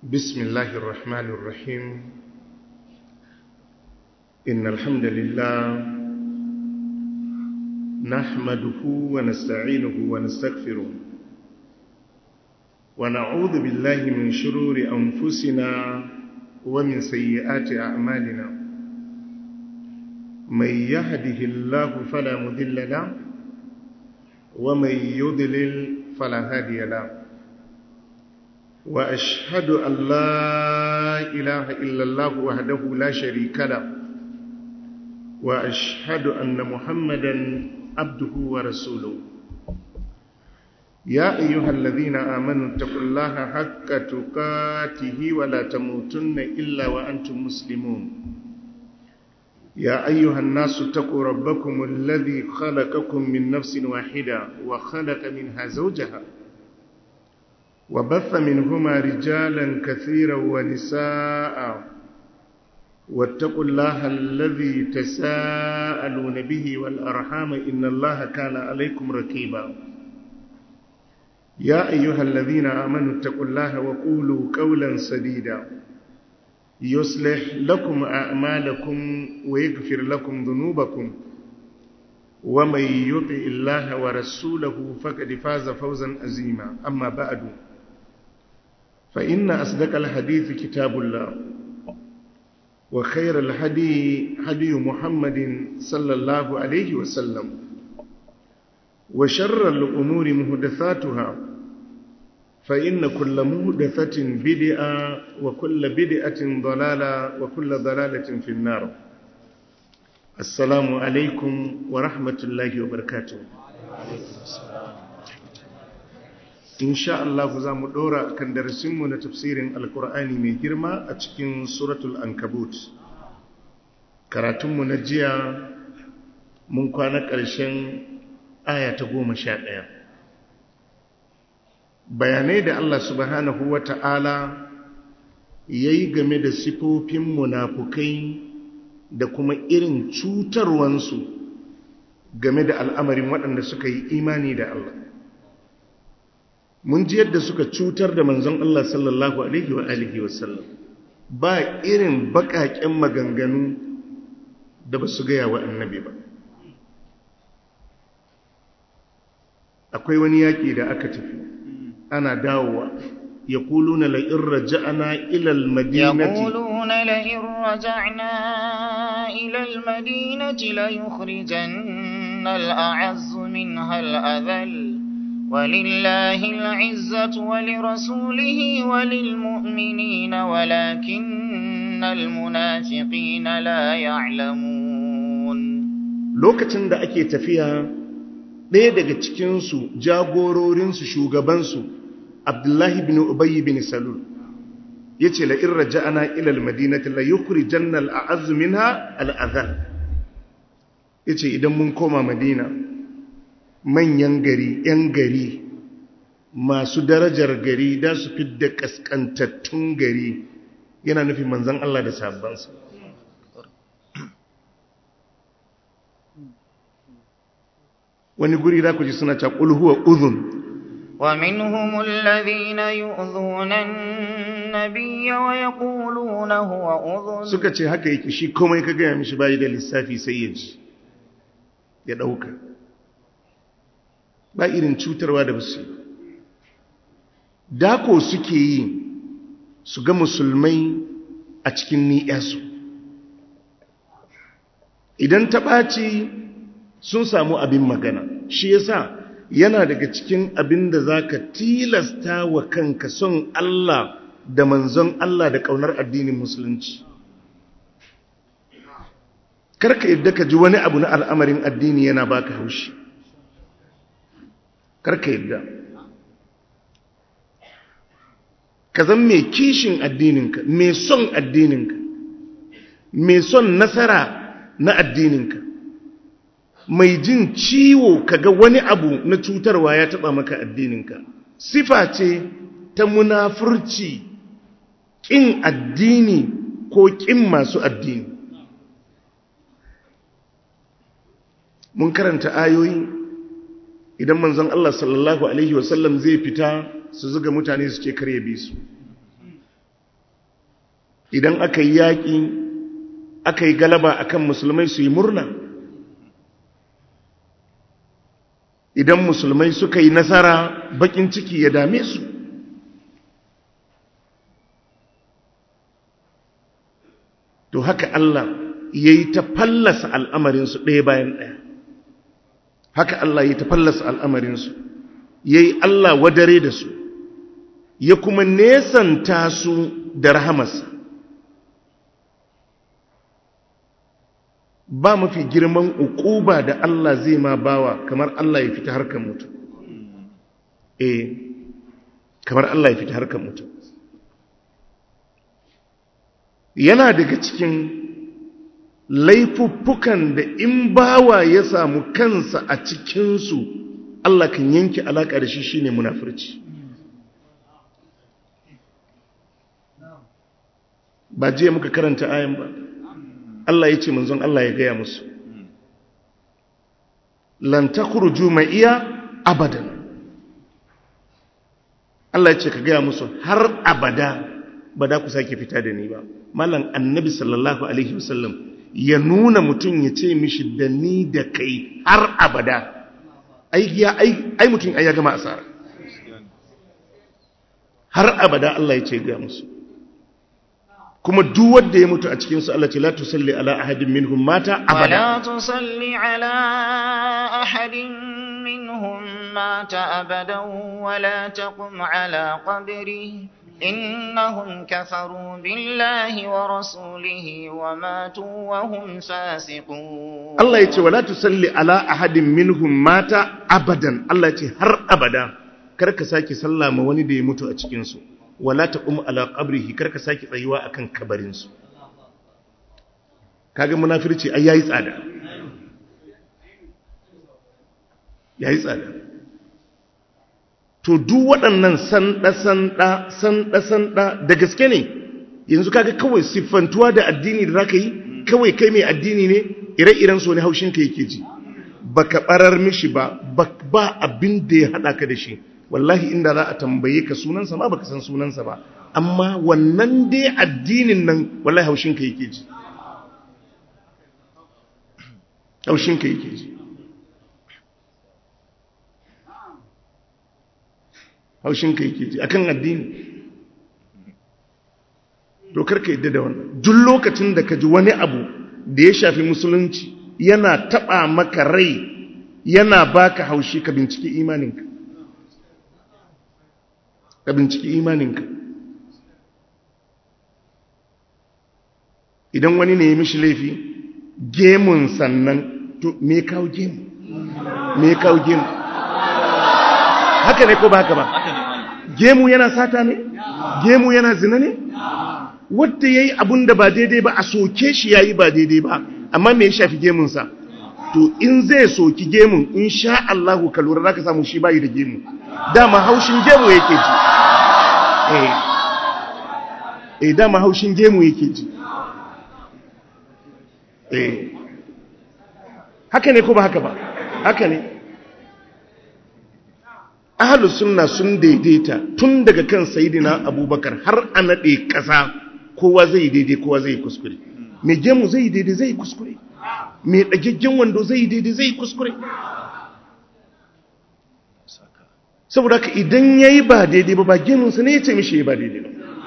بسم الله الرحمن الرحيم إن الحمد لله نحمده ونستعينه ونستغفره ونعوذ بالله من شرور أنفسنا ومن سيئات أعمالنا من يهده الله فلا مذل له ومن يضلل فلا هادي له وأشهد أن لا إله إلا الله وحده لا شريك له وأشهد أن محمدا عبده ورسوله يا أيها الذين آمنوا اتقوا الله حق تقاته ولا تموتن إلا وأنتم مسلمون يا أيها الناس اتقوا ربكم الذي خلقكم من نفس واحدة وخلق منها زوجها وبث منهما رجالا كثيرا ونساء واتقوا الله الذي تساءلون به والأرحام إن الله كان عليكم ركيبا يا أيها الذين آمنوا اتقوا الله وقولوا قولا سديدا يصلح لكم أعمالكم ويغفر لكم ذنوبكم ومن يطع الله ورسوله فقد فاز فوزا عظيما أما بعد فإن أصدق الحديث كتاب الله وخير الهدي هدي محمد صلى الله عليه وسلم وشر الأمور مهدثاتها فإن كل مهدثة بدعة وكل بدعة ضلالة وكل ضلالة في النار السلام عليكم ورحمة الله وبركاته in sha Allah za mu ɗora kan darasinmu na tafsirin alkur'ani mai girma a cikin suratul ankabut karatunmu na jiya mun kwana ƙarshen aya ta goma sha ɗaya bayanai da Allah subhanahu wa ta'ala ya yi game da sifofin munafukai da kuma irin cutarwansu game da al'amarin waɗanda suka yi imani da Allah mun ji yadda suka cutar da manzon Allah sallallahu alaihi wa alihi wasallam ba irin bakaken maganganu da ba su gaya wa annabi ba akwai wani yaƙi da aka tafi ana dawowa ya kuluna la'in raja'ana ilal madinati يقولون لئن رجعنا إلى المدينة ليخرجن الأعز منها الأذل ولله العزة ولرسوله وللمؤمنين ولكن المنافقين لا يعلمون lokacin da ake tafiya ɗaya daga cikinsu jagororinsu shugabansu abdullahi bin ubayi bin salul ya ce la'in raja'ana ilal madinati la yukuri jannal a azumina al'azal ya ce idan mun koma madina manyan gari ‘yan gari masu darajar gari da su fidda ƙasƙantattun gari yana nufin manzan Allah da sabbansa wani guri da ku ji suna caƙul huwa uzun ومنهم الذين يؤذون النبي ويقولون هو أذن suka ce haka yake shi komai ka gaya mishi bayi da lissafi sai ya ji ya ɗauka ba irin cutarwa da basu dako suke yi su ga musulmai a cikin ni'yasu idan ta ɓaci sun samu abin magana shi yasa yana daga cikin abin da za ka tilasta wa kanka son Allah da manzon Allah da ƙaunar addinin musulunci karka yadda ka ji wani abu na al'amarin addini yana baka haushi karka yadda ka zan mai kishin addininka mai son addininka mai son nasara na addininka mai jin ciwo kaga wani abu na cutarwa ya taba maka addininka sifa ce ta munafurci ƙin addini ko ƙin masu addini mun karanta ayoyi idan manzon Allah sallallahu alaihi wasallam zai fita su zuga mutane su ce kare bi su idan aka yi yaƙi aka yi galaba akan musulmai su yi murna idan musulmai suka yi nasara bakin ciki ya dame su to haka Allah ya yi ta fallasa al'amarinsu ɗaya bayan ɗaya haka Allah ya yi ta fallasa al'amarinsu ya yi Allah wadare da su ya kuma nesanta su da rahamarsa ba mafi girman ukuba da Allah zai ma bawa kamar Allah ya fita harkar mutum eh kamar Allah ya fita harkar mutum yana daga cikin laifuffukan da in bawa ya samu kansa a cikinsu Allah kan yanke alaƙa da shi shine munafurci ba je muka karanta ayan ba Allah ya ce manzon Allah ya gaya musu lan takhruju iya abadan Allah ya ce ka gaya musu har abada ba da ku sake fita da ni ba mallan annabi sallallahu alaihi wasallam ya nuna mutum ya ce mishi da ni da kai har abada ai ya ai ai mutum ai ya gama asara har abada Allah ya ce ga musu kuma duk wanda ya mutu a cikin su Allah ce la tusalli ala ahadin minhum mata abada ولا تصل على أحد منهم مات أبدا ولا تقم على قبره إنهم كفروا بالله ورسوله وماتوا وهم فاسقون Allah ya ce wala tusalli ala ahadin minhum mata abadan Allah ya ce har abada kar ka sake sallah ma wani da ya mutu a cikin su wala taqum ala qabrihi kar ka sake tsayuwa akan kabarin su kaga munafirci ai yayi tsada yayi tsada to duk waɗannan sanda-sanda sanda-sanda da gaske ne yanzu kaga kawai siffantuwa da addini da zaka yi kawai kai mai addini ne ire-iren so ne haushin ka yake ji baka barar mishi ba ba abin da ya hada ka da shi wallahi inda za a tambaye ka sunansa ma baka san sunansa ba amma wannan dai addinin nan wallahi haushin ka yake ji haushin ka yake ji haushinka yake ji akan addini dokar ka yadda da wannan duk lokacin da ka ji wani abu da ya shafi musulunci yana taba maka rai yana baka haushi ka binciki imaninka ka binciki imaninka idan wani ne ya mishi laifi gemun sannan to me kawo gemu me kawo gemu haka ne ko ba haka ba gemu yana sata ne gemu yana zina ne wadda ya yi abin da ba daidai ba a soke shi ya yi ba daidai ba amma me ya shafi gemunsa to in zai soki gemun in sha Allahu ka lura za ka samu shi bayi da gemu dama haushin gemu yake ji eh eh dama haushin gemu yake ji eh haka ne ko ba haka ba haka ne ahalu sunna sun daidaita tun daga kan sayidina abubakar har a naɗe ƙasa kowa zai daidai kowa zai kuskure mai gemu zai daidai zai kuskure mai ɗagaggen wando zai daidai zai kuskure saboda ka idan ya yi ba daidai ba ba gemunsa ne ya ce mishi ya ba daidai ba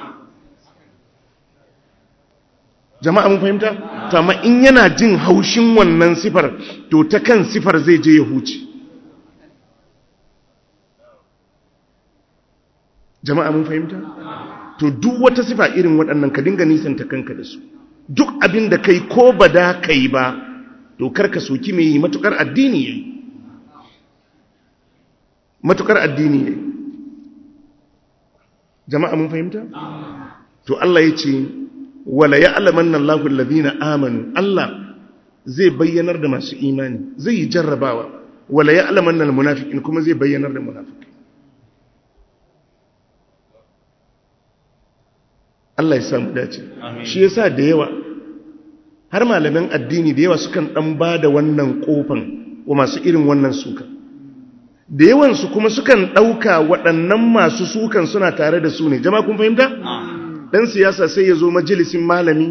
jama'a mun fahimta to amma in yana jin haushin wannan sifar to ta kan sifar zai je ya huce jama'a mun fahimta to duk wata sifa irin waɗannan ka dinga nisanta kanka da su duk abin da kai ko ba da kai ba to karka soki mai yi matukar addini yayi matukar addini yayi jama'a mun fahimta to Allah ya ce wala ya'lamanna Allahu alladhina amanu Allah zai bayyanar da masu imani zai yi jarrabawa wala ya'lamanna almunafiqin kuma zai bayyanar da munafiki Allah ya samu dace shi yasa da yawa har malaman addini da yawa sukan dan bada wannan kofan wa masu irin wannan suka da yawan su kuma sukan dauka waɗannan masu sukan suna tare da su ne jama'a kun fahimta dan siyasa sai ya zo majalisin malami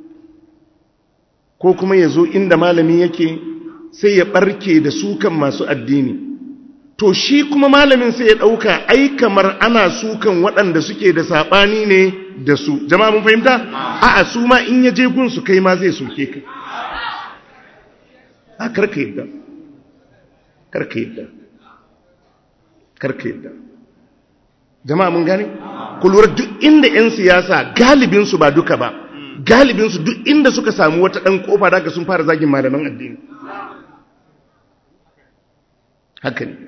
ko kuma ya zo inda malami yake sai ya barke da sukan masu addini to shi kuma malamin sai ya ɗauka ai kamar ana sukan waɗanda suke da saɓani ne da su jama'a mun fahimta a'a su ma in ya je gunsu kai ma zai soke ka a karka yadda karka yadda karka yadda jama'a mun gane ku lura duk inda 'yan siyasa galibinsu ba duka ba galibinsu duk inda suka samu wata ɗan ƙofa daga sun fara zagin malaman addini haka ne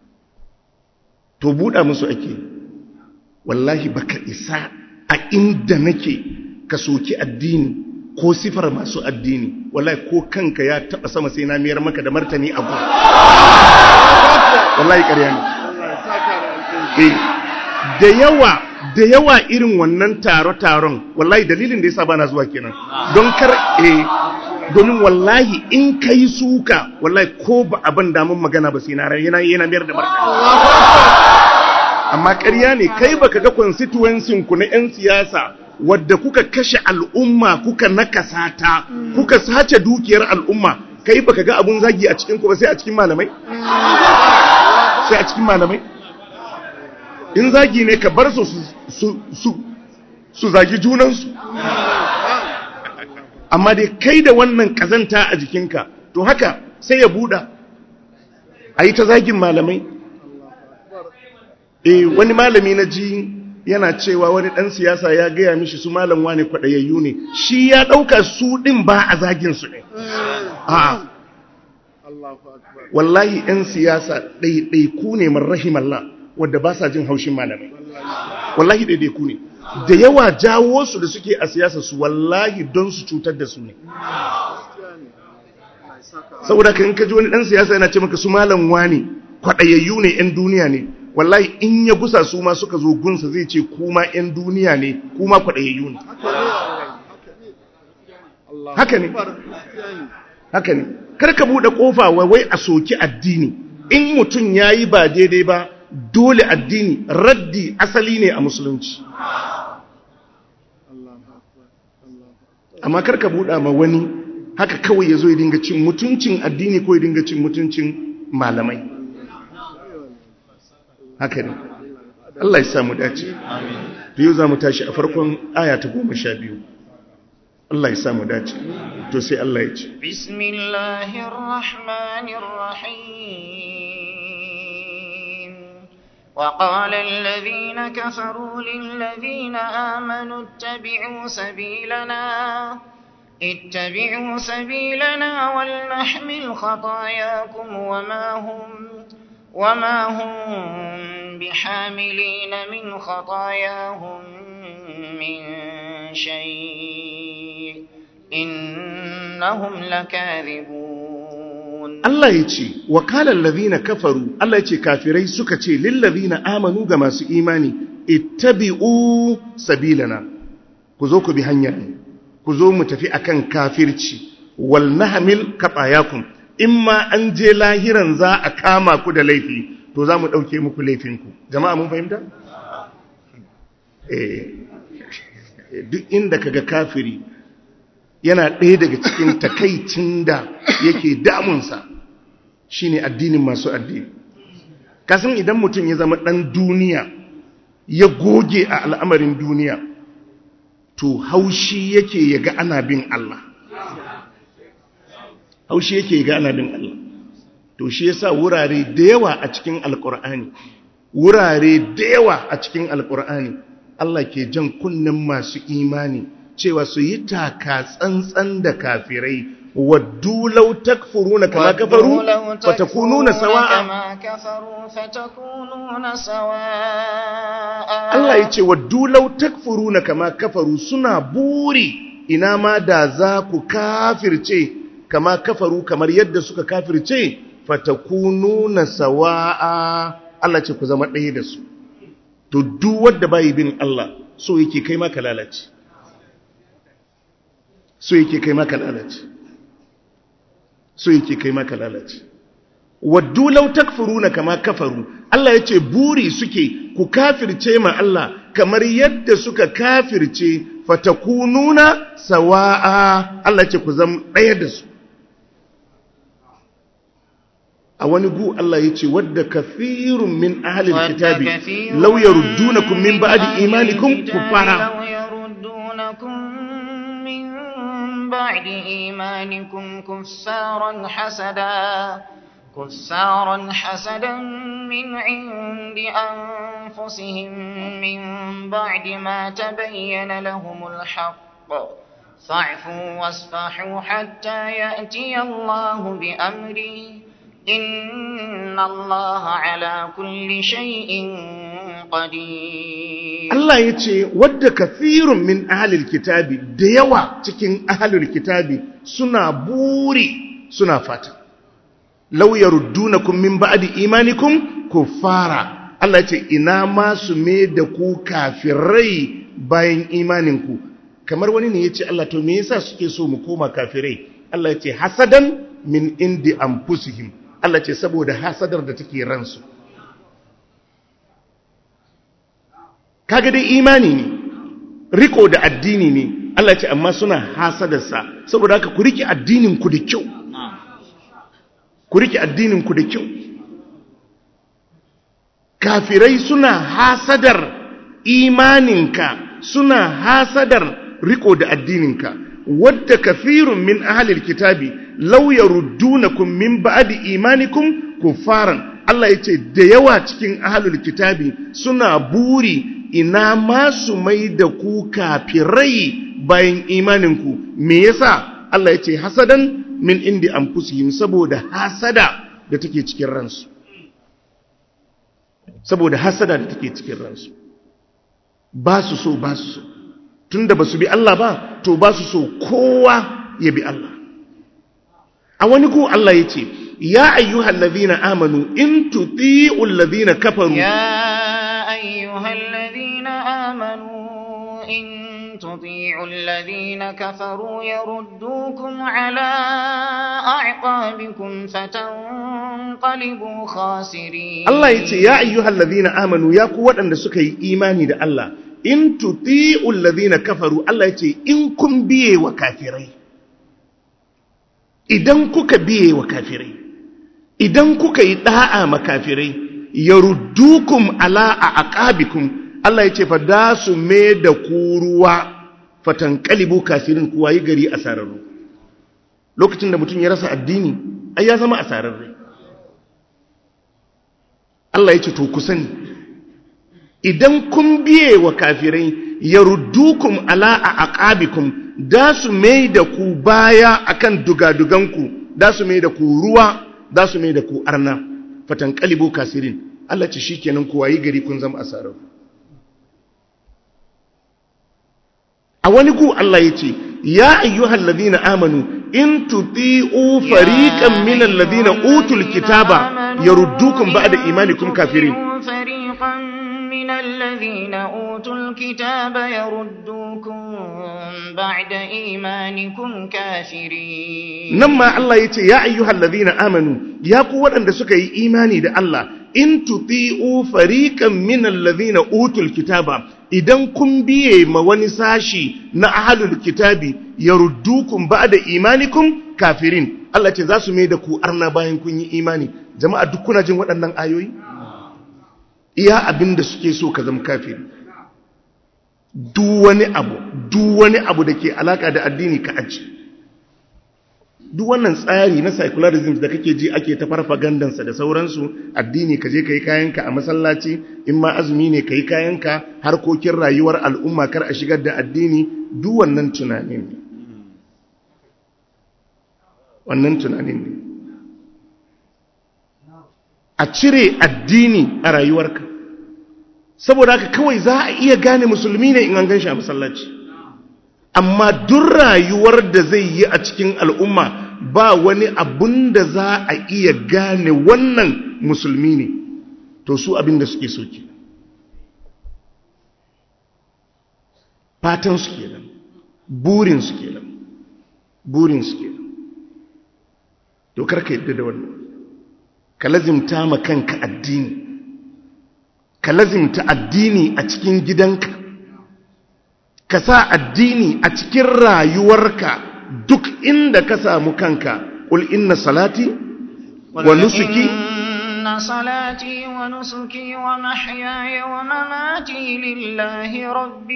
to buɗa musu ake wallahi baka isa a inda nake ka soki addini ko sifar masu addini wallahi ko kanka ya taɓa sama sai na miyar maka da martani abu wallahi ƙarya ne da yawa da yawa irin wannan taro-taron wallahi dalilin da ya saba na zuwa kenan don kar eh domin wallahi in ka yi suka wallahi ko ba abin damun magana ba sai na rai yana yana biyar da martani amma ƙarya ne kai baka ga constituency ku na 'yan siyasa wadda kuka kashe al'umma kuka nakasa ta kuka sace dukiyar al'umma kai baka ga abun zagi a cikin ku ba sai a cikin malamai sai a cikin malamai in zagi ne ka bar su su zagi junansu amma dai kai da wannan kazanta a jikinka to haka sai ya buɗa a yi ta zagin malamai e wani malami na ji yana cewa wani ɗan siyasa ya gaya mishi su malam wane kwaɗayayyu ne shi ya ɗauka su ɗin ba a zagin su ne wallahi 'yan siyasa ɗaiɗaiku ne marrahimallah wadda ba sa jin haushin malamai wallahi ɗaiɗaiku ne da yawa jawo su da suke a siyasa su wallahi don su cutar da su ne saboda ka in ka ji wani ɗan siyasa yana ce maka su malam wani kwaɗayayyu ne 'yan duniya ne wallahi in ya gusa su ma suka zo gunsa zai ce kuma 'yan duniya ne kuma kwaɗayayyu ne haka ne haka ne karka buɗe ƙofa wai a soki addini in mutum ya yi ba daidai ba dole addini raddi asali ne a musulunci amma karka buɗa ma wani haka kawai ya zo ya dinga cin mutuncin addini ko ya dinga cin mutuncin malamai haka ne Allah ya samu dace to yau za mu tashi a farkon aya ta goma sha biyu Allah ya samu dace to sai Allah ya ce bismillahirrahmanirrahim وقال الذين كفروا للذين آمنوا اتبعوا سبيلنا اتبعوا سبيلنا ولنحمل خطاياكم وما هم وما هم بحاملين من خطاياهم من شيء إنهم لكاذبون Allah ya ce, wakalar lazina kafaru, Allah ya ce kafirai suka ce lillazina amanu ga masu imani, ittabi'u sabilana, ku zo ku bi hanyar ku zo mu tafi akan kafirci, wal nahamil kaɓayakun, in ma an je lahiran za a kama ku da laifi, to za mu ɗauke muku laifinku. Jama'a mun fahimta? Duk inda kaga kafiri yana ɗaya daga cikin takaicin da yake damunsa shi ne addinin masu addini kasan idan mutum ya zama ɗan duniya ya goge a al'amarin duniya to haushi yake ya ga ana bin Allah haushi yake ya ga ana bin Allah to shi yasa wurare da yawa a cikin alƙur'ani wurare da yawa a cikin alƙur'ani Allah ke jan kunnen masu imani cewa su yi taka tsantsan da kafirai waddu law takfuruna kama kafaru fatakununa sawa'a Allah ya ce waddu law takfuruna kama kafaru suna buri ina ma da za ku kafirce kama kafaru kamar yadda suka kafirce fatakununa sawa'a Allah ce ku zama ɗaya da su to duk wanda bai bin Allah so yake kai maka lalace so yake kai maka lalace so yake kai maka lalace waddu law takfuruna kama kafaru Allah yace buri suke ku kafirce ma Allah kamar yadda suka kafirce fatakununa sawa'a Allah ce ku zama ɗaya da su a wani gu Allah ya ce wadda kafirun min ahalin kitabi law yaruddunakum min ba'di imanikum kufara بعد إيمانكم كفارا حسدا كفارا حسدا من عند أنفسهم من بعد ما تبين لهم الحق فاعفوا واصفحوا حتى يأتي الله بأمره إن الله على كل شيء قدير Allah ya ce wadda kafirun min ahalil kitabi da yawa cikin ahalil kitabi suna buri suna fata law yaruddunakum min ba'di imanikum kuffara Allah ya ce ina ma su me da ku kafirai bayan imaninku kamar wani ne ya ce Allah to me yasa suke so mu koma kafirai Allah ya ce hasadan min indi anfusihim Allah ce saboda hasadar da take ransu kaga dai imani ne riko da addini ne Allah ce amma suna hasadarsa saboda haka ku rike addinin ku da kyau ku rike addinin ku da kyau kafirai suna hasadar imaninka suna hasadar riko da addininka wadda kafirun min ahlil kitabi law yaruddunakum min ba'di imanikum kufaran Allah yace da yawa cikin ahlul kitabi suna buri ina ma su mai da ku kafirai bayan imaninku me yasa Allah yace hasadan min indi anfusihim saboda hasada da take cikin ransu saboda hasada da take cikin ransu ba su so ba su so tunda ba su bi Allah ba to ba su so kowa ya bi Allah a wani ku Allah ya ce ya ayyuhal ladhina amanu in tuti'ul ladhina kafaru يا أيها الذين آمنوا إن تطيعوا الذين كفروا يردوكم على أعقابكم فتنقلبوا خاسرين Allah ya ce ya ayyuhal ladhina amanu ya ku waɗanda suka yi imani da Allah in tuti'ul ladhina kafaru Allah ya ce in kun biye wa kafirai idan kuka biye wa kafirai idan kuka yi da'a ma kafirai yaruddukum ala aqabikum Allah ya ce fa da su me da ku ruwa fatankalibu kafirin kuwa yi gari asararru lokacin da mutum ya rasa addini ai ya zama asararre Allah ya ce to ku sani idan kun biye wa kafirai yaruddukum ala aqabikum da su mai da ku baya akan dugaduganku da su mai da ku ruwa da su mai da ku arna fatan kalibu kasirin Allah ce shikenan ku wayi gari kun zama asarar a wani ku Allah ya ce ya ayyuhal ladina amanu in tuti'u fariqan minal ladina utul kitaba yaruddukum ba'da imanikum kafirin فريقا من الذين أوتوا الكتاب يردوكم بعد إيمانكم كافرين nan ma Allah ya ce ya ayyuhal ladina amanu ya ku waɗanda suka yi imani da Allah in tuti'u fariqan minal ladina utul kitaba idan kun biye ma wani sashi na ahlul kitabi yaruddukum ba'da imanikum kafirin Allah ce za su mai da ku arna bayan kun yi imani jama'a duk kuna jin waɗannan ayoyi iya abin da suke so ka zama kafiri duk wani abu duk wani abu da ke alaka da addini ka aji duk wannan tsari na secularism da kake ji ake ta farfagandansa da sauransu addini ka je ka yi kayanka a masallaci in ma azumi ne ka yi kayanka harkokin rayuwar al'umma kar a shigar da addini duk wannan tunanin ne wannan tunanin ne a cire addini a rayuwarka saboda haka kawai za a iya gane musulmi ne in an gan shi a masallaci amma duk rayuwar da zai yi a cikin al'umma ba wani abun da za a iya gane wannan musulmi ne to su abin da suke soke fatan su kenan burin su kenan burin su kenan to karka yadda da wannan ka lazimta ma kanka addini ka lazimta addini a cikin gidanka ka sa addini a cikin rayuwarka duk inda ka samu kanka ƙul inna salati wa nusuki إن صلاتي ونسكي ومحياي ومماتي لله رب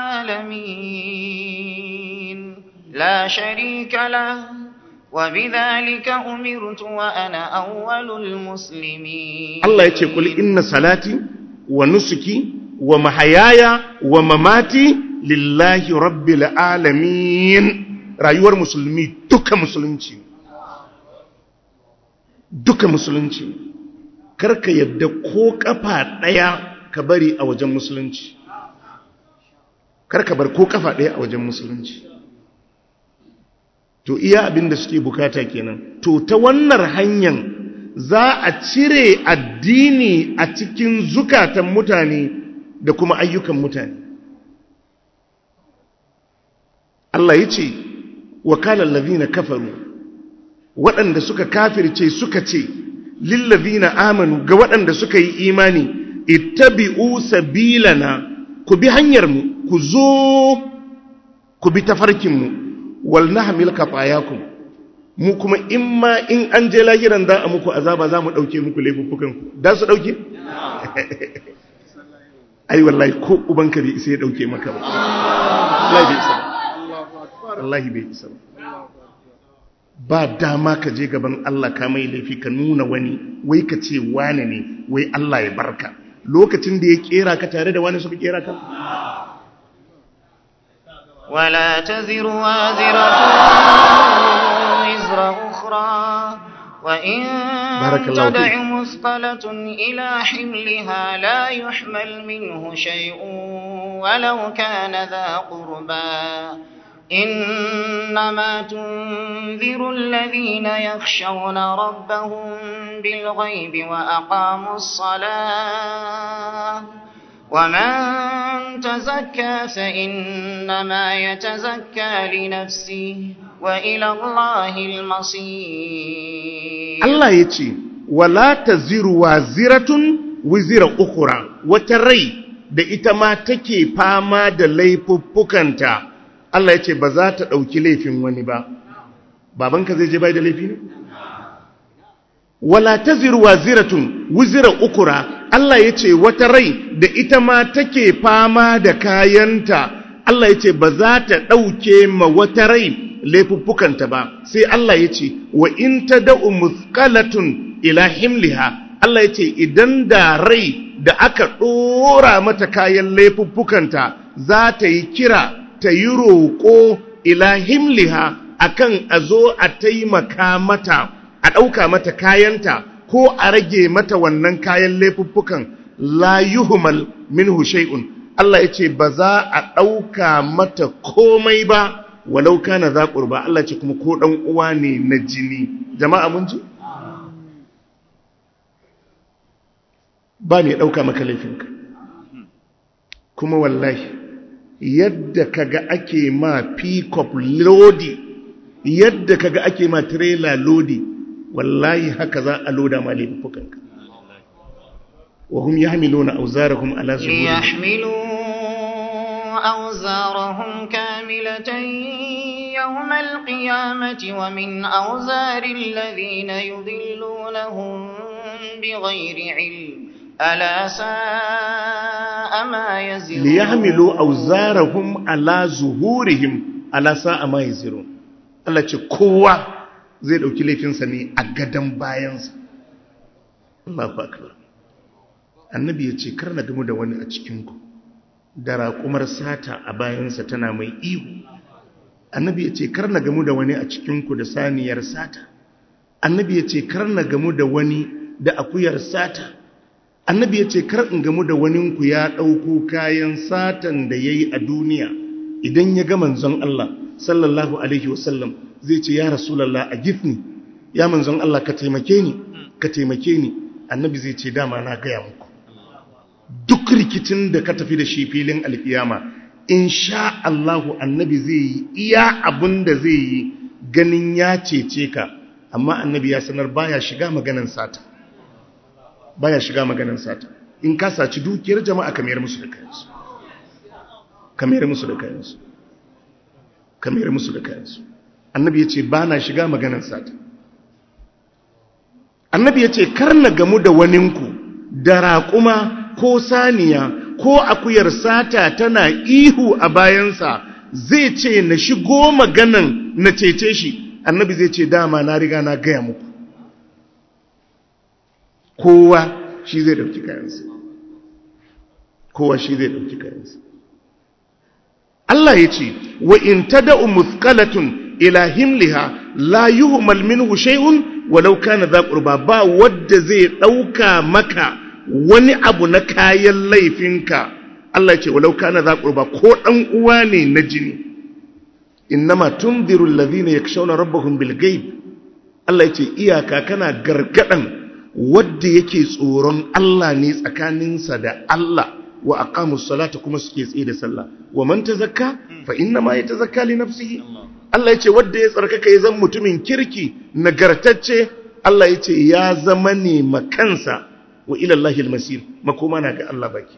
العالمين لا شريك له وبذلك أمرت وأنا أول المسلمين Allah ya ce ƙul inna salati wa nusuki wa mahayaya wa mamati lillahi rabbil alamin rayuwar musulmi duka musulunci duka musulunci karka yadda ko kafa daya ka bari a wajen musulunci karka bar ko kafa daya a wajen musulunci to iya abin da suke bukata kenan to ta wannan hanyar za a cire addini a cikin zukatan mutane da kuma ayyukan mutane Allah ya ce wakalar lavina kafaru waɗanda suka kafirce suka ce lillazina amanu ga waɗanda suka yi imani ittabi'u sabilana ku bi hanyarmu ku zo ku bi tafarkinmu wal nahmil kafayakum mu kuma in ma in an je lahiran za a muku azaba za mu ɗauke muku laifuffukanku da su ɗauke? ai wallahi ko ubanka bai isa ya ɗauke maka ba wallahi bai isa ba wallahi bai isa ba ba dama ka je gaban Allah ka mai laifi ka nuna wani wai ka ce wane ne wai Allah ya barka lokacin da ya kera ka tare da wani suka kera ka ولا تزر وازرة وزر أخرى وإن بارك الله تدع فيك. مثقلة إلى حملها لا يحمل منه شيء ولو كان ذا قربى إنما تنذر الذين يخشون ربهم بالغيب وأقاموا الصلاة ومن تزكى فإنما يتزكى لنفسه وإلى الله المصير Allah ya ce wala taziru waziratun wizira ukura wata rai da ita ma take fama da laifuffukanta Allah ya ce ba za ta ɗauki laifin wani ba babanka zai je bai da laifi ne wala taziru waziratun wizira ukura Allah ya ce wata rai da ita ma take fama da kayanta Allah ya ce ba za ta ɗauke ma wata rai laifuffukanta ba sai Allah ya ce wa in ta da'u muskalatun ila himliha Allah ya ce idan da rai da aka ɗora mata kayan laifuffukanta za ta yi kira ta yi roƙo ila himliha akan a zo a taimaka mata a ɗauka mata kayanta ko a rage mata wannan kayan laifuffukan la yuhmal minhu shay'un Allah ya ce ba za a ɗauka mata komai ba walau kana za ƙurba Allah ce kuma ko ɗan uwa ne na jini jama'a mun ji ba mai ɗauka maka laifinka kuma wallahi yadda kaga ake ma pick-up lodi yadda kaga ake ma trailer lodi wallahi haka za a loda ma laifukanka wa hum yahmiluna awzarahum ala zuhurihim ليحملوا أوزارهم كاملة يوم القيامة ومن أوزار الذين يضلونهم بغير علم ألا ساء ما يزرون liyahmilu awzarahum ala zuhurihim ala sa'a ma yazirun Allah ce kowa zai dauki laifinsa ne a gadan bayansa Allahu akbar annabi ya ce kar na gamu da wani a cikin ku da raƙumar sata a bayansa tana mai ihu annabi ya ce kar na gamu da wani a cikin ku da saniyar sata annabi ya ce kar na gamu da wani da akuyar sata annabi ya ce kar in gamu da waninku ya ɗauko kayan satan da ya yi a duniya idan ya ga manzon Allah sallallahu alaihi wasallam zai ce ya rasulallah a gifni ya manzon Allah ka taimake ni ka taimake ni annabi zai ce dama na gaya muku duk rikicin da ka tafi da shi filin alkiyama insha Allahu annabi zai yi iya abin da zai yi ganin ya cece ka amma annabi ya sanar baya shiga maganan sata baya shiga maganan sata in ka saci dukiyar jama'a ka mayar musu da kayansu ka mayar musu da kayansu ka mayar musu da kayansu annabi ya ce ba na shiga maganar sata annabi ya ce kar na gamu da waninku da raƙuma ko saniya ko akuyar sata tana ihu a bayansa zai ce na shigo maganan na cece shi annabi zai ce dama na riga na gaya muku kowa shi zai dauki kayansa kowa shi zai dauki kayansa Allah ya ce wa in tada'u muthqalatun ila himliha la yuhmal minhu shay'un walau kana dha qurba ba wadda zai dauka maka wani abu na kayan laifinka Allah ya ce walau kana dha qurba ko dan uwa ne na jini innama tunziru alladhina yakshawna rabbahum bil ghaib Allah ya ce iyaka kana gargadan wadda yake tsoron Allah ne tsakaninsa da Allah wa aqamus salata kuma suke tsaye da sallah wa man tazakka fa inna ma yatazakka li nafsihi Allah yace wadda ya tsarkaka ya zama mutumin kirki nagartacce Allah yace ya zama ne makansa wa ila Allahil masir makoma na ga Allah baki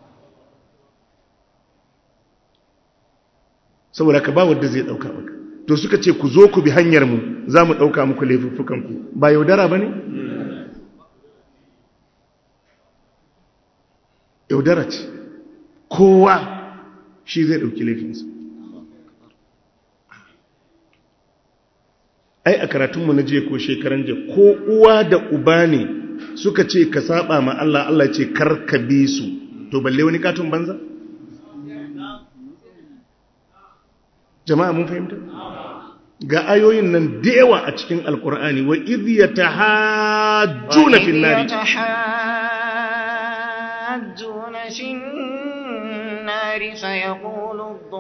saboda ka ba wadda zai dauka maka to suka ce ku zo ku bi hanyar mu za mu dauka muku laifuffukan ku ba yaudara bane yaudara ce kowa shi zai ɗauki laifinsa ai a karatunmu na jiya ko shekaran jiya ko uwa da uba ne suka ce ka saba ma Allah Allah ce kar ka bi su to balle wani katon banza jama'a mun fahimta ga ayoyin nan da yawa a cikin alkur'ani wa idh yatahajjuna fin nari يحاجون في النار فيقول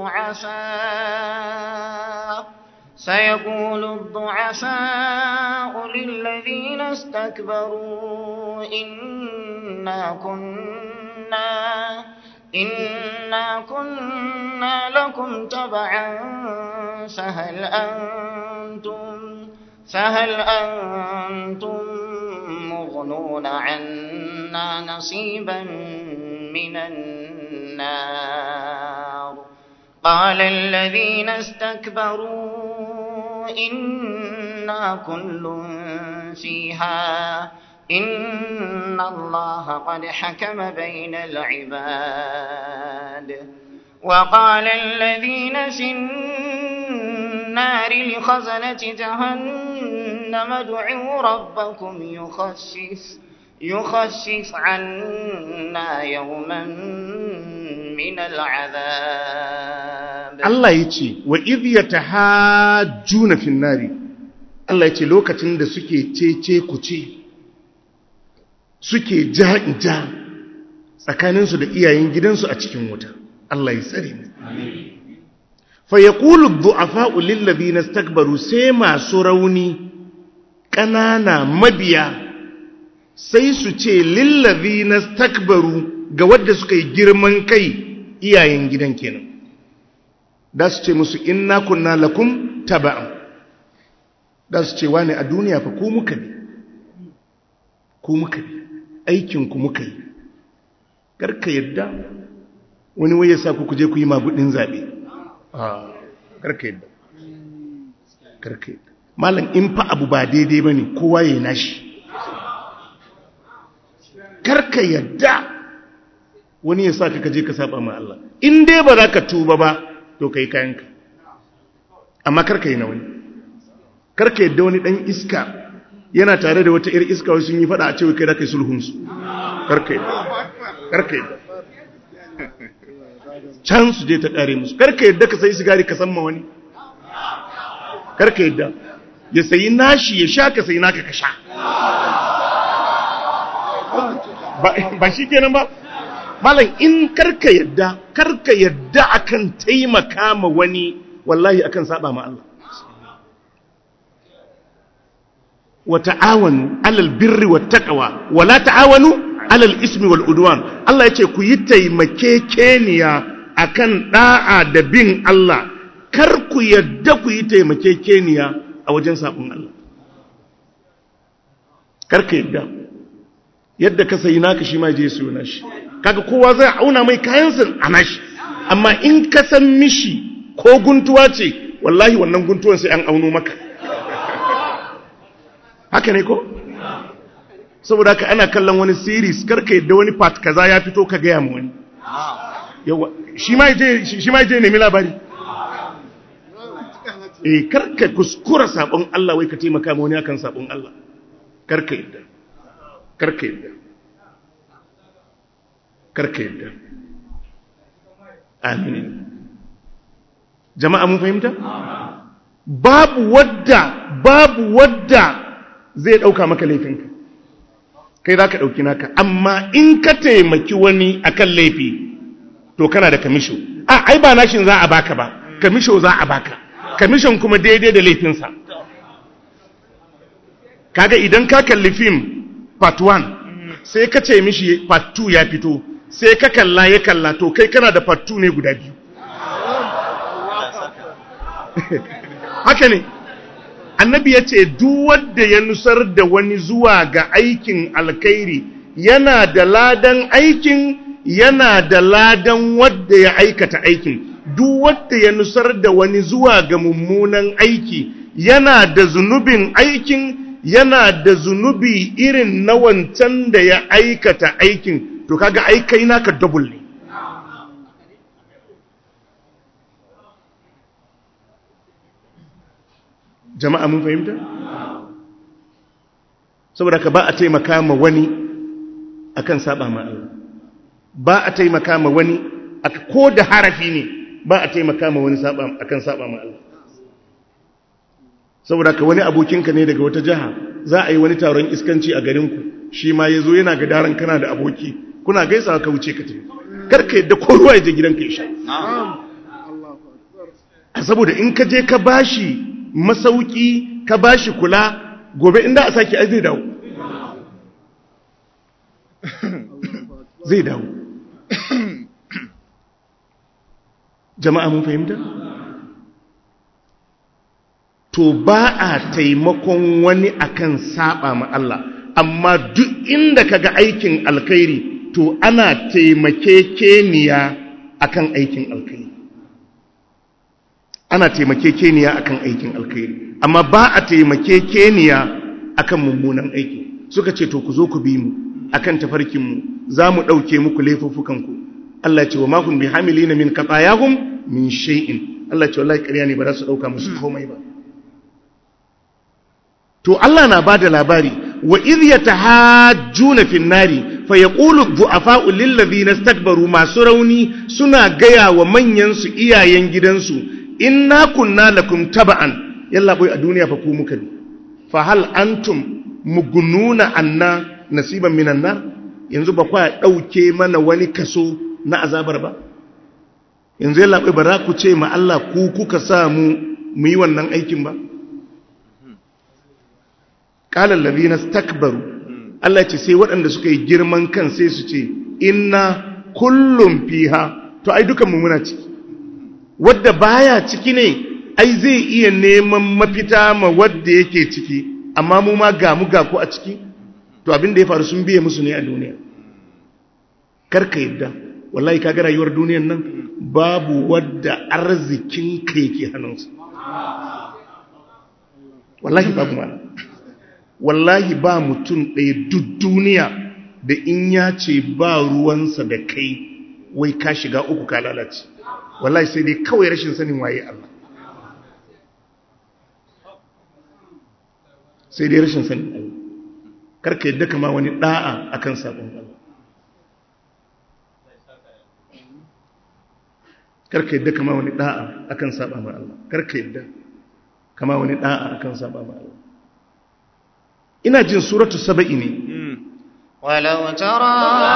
الضعفاء سيقول الضعفاء للذين استكبروا إنا كنا إنا كنا لكم تبعا فهل أنتم فهل أنتم مغنون عنا نصيبا من النار قال الذين استكبروا إنا كل فيها إن الله قد حكم بين العباد وقال الذين في النار لخزنة جهنم ادعوا ربكم يخفف يخفف عنا يوما من العذاب Allah ya ce wa idh yatahajjuna fin nari Allah ya ce lokacin da suke cece kuce suke ja tsakaninsu da iyayen gidansu a cikin wuta Allah ya tsare mu fa yaqulu ad-du'afa'u lil ladina istakbaru sai masu rauni ƙanana mabiya sai su ce lil ladina istakbaru ga wadda suka yi girman kai iyayen gidan kenan da su ce musu inna kunna lakum taba'an da su ce wani a duniya fa ku muka ne ku muka ne aikinku muka yi karka yadda wani waye sa ku kuje ku yi magudin zaɓe karka yadda karka yadda malam in fa abu ba daidai ba ne kowa ya nashi karka yadda wani ya sa ka kaje ka saba ma Allah in dai ba za ka tuba ba to kai kayanka amma karka yi na wani karka yadda wani dan iska yana tare da wata ir iska wasu yi fada a cewa kai da kai sulhunsu karka yadda karka yadda can su je ta kare musu karka yadda ka sayi sigari ka san ma wani karka yadda ya sayi nashi ya sha ka sayi naka ka sha ba shi kenan ba malam in karka yadda karka yadda akan taimaka ma wani wallahi akan saba ma Allah wa ta'awanu alal birri wat taqwa wa la ta'awanu alal ismi wal udwan Allah yace ku yi taimakekeniya akan da'a da bin Allah kar ku yadda ku yi taimakekeniya a wajen sabon Allah kar ka yadda yadda ka sayi naka shi ma je su na shi kaga kowa zai auna mai kayansa a nashi amma in ka san mishi ko guntuwa ce wallahi wannan guntuwan sai an auno maka haka ne ko saboda haka ana kallon wani series karka yadda wani part kaza ya fito ka gaya ma wani yawa shi ma je shi ma je nemi labari eh karka kuskura sabon Allah wai ka taimaka ma wani akan sabon Allah karka yadda karka yadda karka yadda amin jama'a mun fahimta babu wadda babu wadda zai dauka maka laifinka kai za ka dauki naka amma in ka taimaki wani akan laifi to kana da kamisho a ai ba nashin za a baka ba kamisho za a baka kamishin kuma daidai da laifinsa kaga idan ka kalli fim part 1 sai ka ce mishi part 2 ya fito sai ka kalla ya kalla to kai kana da part 2 ne guda biyu haka ne annabi ya ce wanda ya nusar da wani zuwa ga aikin alkhairi yana da ladan aikin yana da ladan wadda ya aikata aikin duk wadda ya nusar da wani zuwa ga mummunan aiki yana da zunubin aikin yana da zunubi irin na wancan da ya aikata aikin to kaga aikai naka double ne jama'a mun fahimta saboda ka ba a taimaka ma wani akan saba ma Allah ba a taimaka ma wani ko da harafi ne ba a taimaka ma wani akan saba ma Allah saboda ka wani abokinka ne daga wata jiha za a yi wani taron iskanci a garinku shi ma ya zo yana ga daren kana da aboki kuna gaisawa ka wuce ka tafi karka yadda ko ruwa ya je gidanka ya sha saboda in ka je ka bashi masauki ka bashi kula gobe inda a sake ai zai dawo zai dawo jama'a mun fahimta to ba a taimakon wani akan saba ma Allah amma duk inda kaga aikin alkhairi to ana taimakekeniya akan aikin alkhairi ana taimakekeniya akan aikin alkhairi amma ba a taimakekeniya akan mummunan aiki suka ce to ku zo ku bi mu akan tafarkin mu za mu ɗauke muku laifuffukan ku Allah ce wa ma kun bi hamilina min qatayahum min shay'in Allah ce wallahi ƙarya ne ba za su ɗauka musu komai ba to Allah na bada labari wa idh yatahajjuna fin nari fa yaqulu du'afa'u lil ladhina istakbaru masu rauni suna gaya wa manyan su iyayen gidansu inna kunna lakum taba'an yalla boy a duniya fa ku muka bi fa hal antum mugununa anna nasiban minan nar yanzu ba kwa dauke mana wani kaso na azabar ba yanzu yalla boy ba za ku ce ma Allah ku kuka sa mu mu yi wannan aikin ba qala allazina istakbaru Allah ce sai waɗanda suka yi girman kan sai su ce inna kullum fiha to ai dukan mu muna ciki wadda baya ciki ne ai zai iya neman mafita ma wadda yake ciki amma mu ma ga mu ga ku a ciki to abin da ya faru sun biye musu ne a duniya karka yadda wallahi kaga rayuwar duniyar nan babu wadda arzikin ka yake hannunsa wallahi babu mana wallahi ba mutum ɗaya duk duniya da in ya ce ba ruwansa da kai wai ka shiga uku ka lalace wallahi sai dai kawai rashin sanin waye Allah sai dai rashin sanin Allah karka yadda kama wani da'a akan sabon Allah karka yadda kama wani da'a akan saba ma Allah karka yadda kama wani da'a akan saba ma Allah ina jin suratu saba'i ne ولو ترى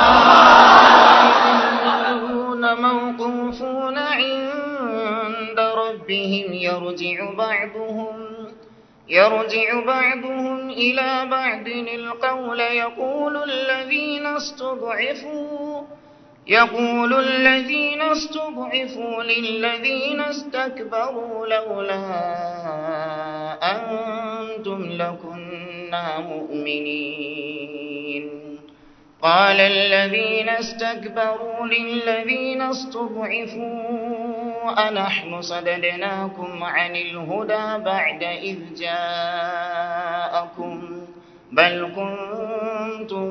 موقوفون عند ربهم يرجع بعضهم يرجع بعضهم إلى بعض القول يقول الذين استضعفوا يقول الذين استضعفوا للذين استكبروا لولا أنتم لكنا مؤمنين قال الذين استكبروا للذين استضعفوا أنحن صددناكم عن الهدى بعد إذ جاءكم بل كنتم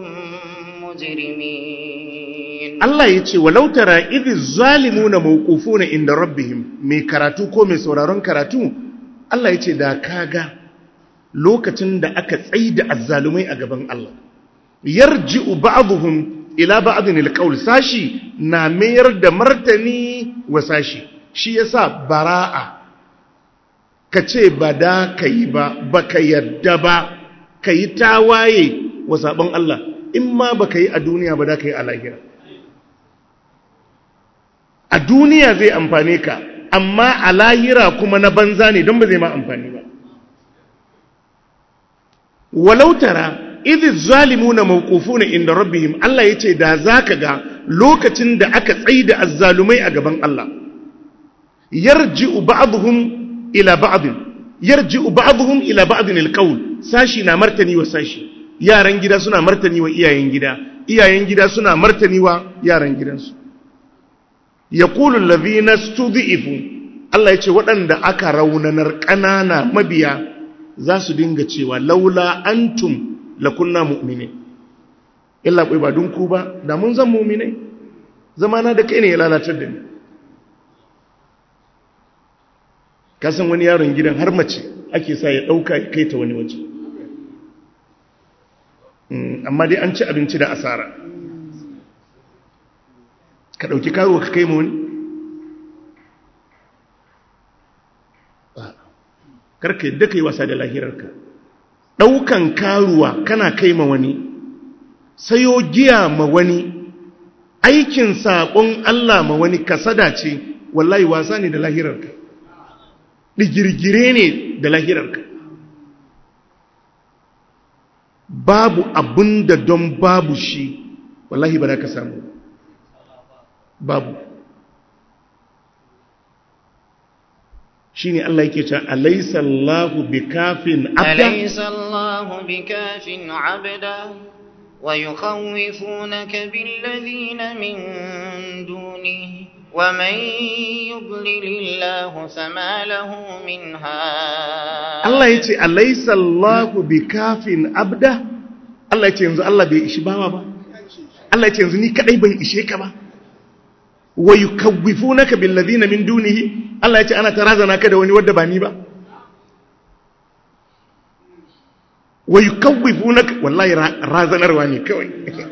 مجرمين Allah ya ce walau tara idh zalimuna mawqufuna inda rabbihim mai karatu ko mai sauraron karatu Allah ya ce da kaga lokacin da aka tsaida azzalumai a gaban Allah yarji'u ba'dhum ila ba'dhin alqawl sashi na mayar da martani wa sashi shi yasa bara'a kace ba da kai ba baka yadda ba kai tawaye wa sabon Allah in ma baka yi a duniya ba da kai a lahira a duniya zai amfane ka amma a lahira kuma na banza ne don ba zai ma amfani ba walau tara idh zalimuna mawqufuna inda rabbihim Allah yace da zaka ga lokacin da aka tsaida azzalumai a gaban Allah yarji'u ba'dhum ila ba'd yarji'u ba'dhum ila ba'd alqawl sashi na martani wa sashi yaran gida suna martani wa iyayen gida iyayen gida suna martani wa yaran gidansu yaqulu alladhina stud'ifu Allah yace waɗanda aka raunanar ƙanana mabiya za su dinga cewa laula antum lakunna mu'mini illa kai ba dun ku ba da mun zan mu'minai zamana da kai ne ya lalatar da ni ka san wani yaron gidan har mace ake sa ya dauka ya kai ta wani waje amma dai an ci abinci da asara ka dauki karuwa ka kai ma wani karka yadda ka yi wasa da lahirarka ɗaukan karuwa kana kai ma wani sayo giya ma wani aikin saƙon Allah ma wani kasada ce wallahi wasa ne da lahirarka digirgire ne da lahirarka babu abin da don babu shi wallahi ba za ka samu babu shine Allah yake cewa alaysa Allahu bikafin abda alaysa Allahu bikafin abda wa yukhawifunaka billadhina min dunihi wa man yudlilillahu fama lahu min had Allah yace alaysa Allahu bikafin abda Allah yace yanzu Allah bai ishi bawa ba Allah yace yanzu ni kadai ban ishe ka ba wa yukawwifunaka billadhina min dunihi Allah ya ce ana tarazana ka da wani wadda ba ni ba wa yukawwifunaka wallahi razanarwa ne kawai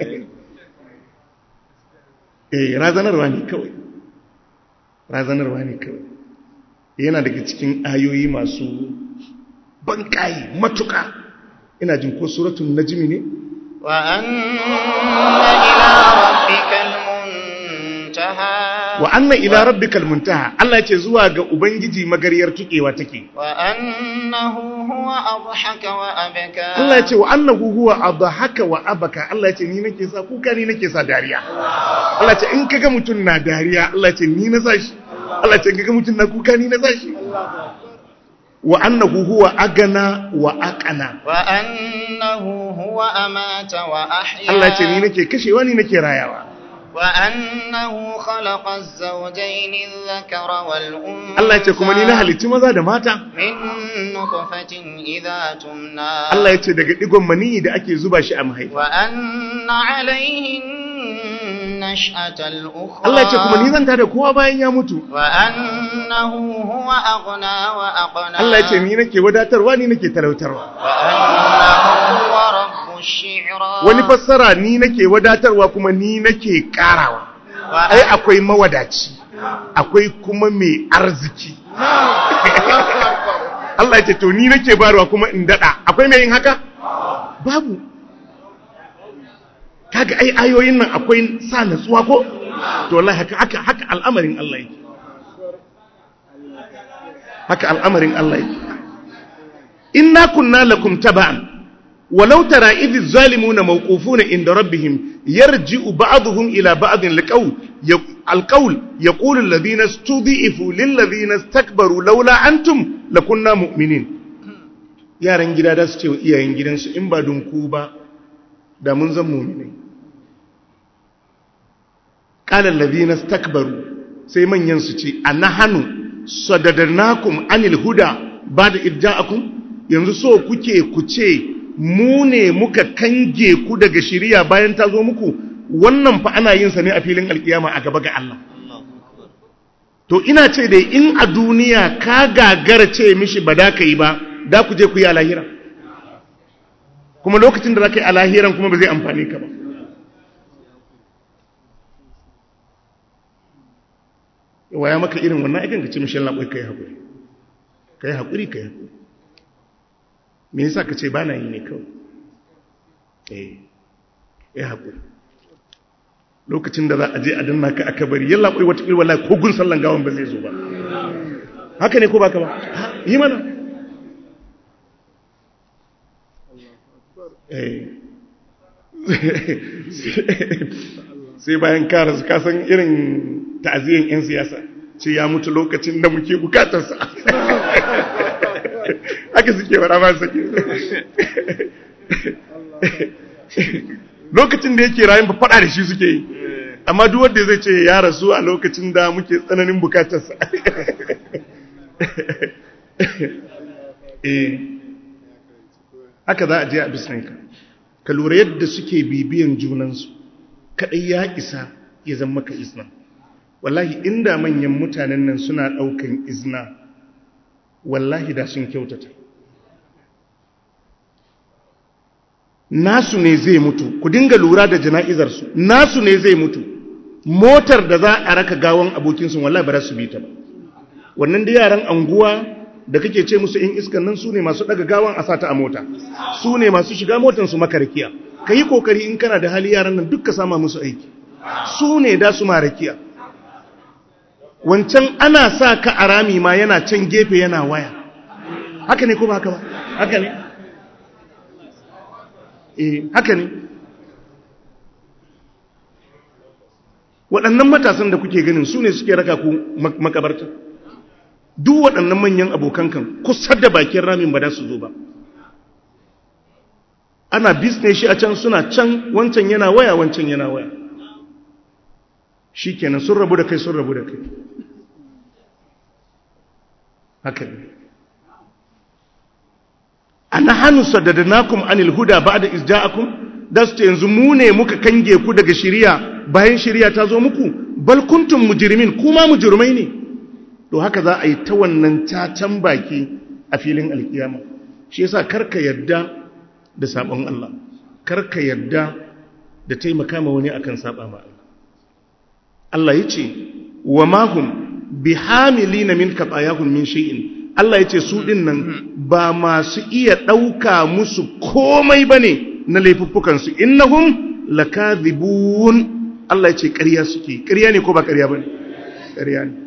eh razanarwa ne kawai razanarwa ne kawai yana daga cikin ayoyi masu bankayi matuka ina jin ko suratul najmi ne wa anna ila rabbikal muntaha wa anna ila rabbikal muntaha Allah ya ce zuwa ga ubangiji magariyar tukewa take wa annahu huwa adhaka wa abaka Allah ya ce wa annahu huwa adhaka wa abaka Allah ya ce ni nake sa kuka ni nake sa dariya Allah ya ce in kaga mutun na dariya Allah ya ce ni na sa shi Allah ya ce in kaga mutun na kuka ni na sa shi wa annahu huwa agana wa aqana wa annahu huwa amata wa ahya Allah ya ce ni nake kashewa ni nake rayawa وأنه خلق الزوجين الذكر والأنثى Allah ya ce kuma ni na halicci maza da mata من نطفة إذا تمنى Allah ya ce daga digon mani da ake zuba shi a mahaifa وأن عليه النشأة الأخرى Allah ya ce kuma ni zan tada kowa bayan ya mutu وأنه هو أغنى وأقنى Allah ya ce ni nake wadatarwa ni nake talautarwa وأنه هو رب الشعرى wani fassara ni nake wadatarwa kuma ni nake karawa ai وأن- akwai mawadaci akwai kuma mai arziki Allah ya ce to ni nake barwa kuma in dada akwai mai yin haka babu kaga ai ayoyin nan akwai sa natsuwa ko to wallahi haka haka haka al'amarin Allah yake haka al'amarin Allah yake inna kunna lakum taba'an ولو ترى إذ الظالمون موقوفون عند ربهم يرجع بعضهم إلى بعض القول القول يقول الذين استضعفوا للذين استكبروا لولا أنتم لكنا مؤمنين yaran gida da su ce wa iyayen gidansu in ba don ku ba da mun zan mu'minai qala alladhina istakbaru sai manyan su ce anahanu sadadarnakum anil huda bada irja'akum yanzu so kuke ku ce mu ne muka kange ku daga shiriya bayan ta zo muku wannan fa ana yin sa ne a filin alkiyama a gaba ga Allah to ina ce dai in a duniya ka gagara ce mishi ba da ka yi ba da ku je ku yi a lahira kuma lokacin da za ka yi a lahiran kuma ba zai amfani ka ba waya maka irin wannan aikin ka ce mishi labai ka yi haƙuri ka yi haƙuri ka yi haƙuri me yasa ka ce ba na yi ne kawai eh ya haƙuri lokacin da za a je a danna ka aka bari yalla kai wata irwala ko gun sallan gawan ba zai zo ba haka ne ko baka ba yi mana sai bayan kara su kasan irin ta'aziyyar 'yan siyasa ce ya mutu lokacin da muke bukatarsa haka suke wara ba sake lokacin da yake rayun ba faɗa da shi suke yi amma duk wanda zai ce ya rasu a lokacin da muke tsananin bukatarsa eh haka za a je a bisnanka ka lura yadda suke bibiyan junansu kaɗai ya isa ya zama maka izna wallahi inda manyan mutanen nan suna ɗaukan izna wallahi da sun kyautata nasu ne zai mutu ku dinga lura da jana'izarsu nasu ne zai mutu motar da za a raka gawan abokinsu wallahi ba za su bi ta ba wannan da yaran anguwa da kake ce musu in iskan nan su ne masu daga gawan a sata a mota su ne masu shiga motan su makarakiya ka yi kokari in kana da hali yaran nan duk ka sama musu aiki su ne da su marakiya wancan ana sa ka a rami ma yana can gefe yana waya haka ne ko ba haka ba haka ne eh haka ne waɗannan matasan da kuke ganin su ne suke raka ku makabarta duk waɗannan manyan abokan kan kusa da bakin ramin ba da su zo ba ana bisne shi a can suna can wancan yana waya wancan yana waya shi kenan sun rabu da kai sun rabu da kai haka ne ana hannu sadadanakum anil huda ba da isja'akum da su ce yanzu mu ne muka kange ku daga shiriya bayan shiriya ta zo muku bal kuntum mujrimin kuma mujrimai ne to haka za a yi ta wannan cacan baki a filin alkiyama shi yasa karka yarda da sabon Allah karka yarda da taimaka ma wani akan saba ma Allah Allah yace wa ma hum bihamilina min qatayahum min shay'in Allah yace su din nan ba masu iya dauka musu komai bane na laifuffukan su innahum lakadhibun Allah yace ƙarya suke ƙarya ne ko ba ƙarya bane ƙarya ne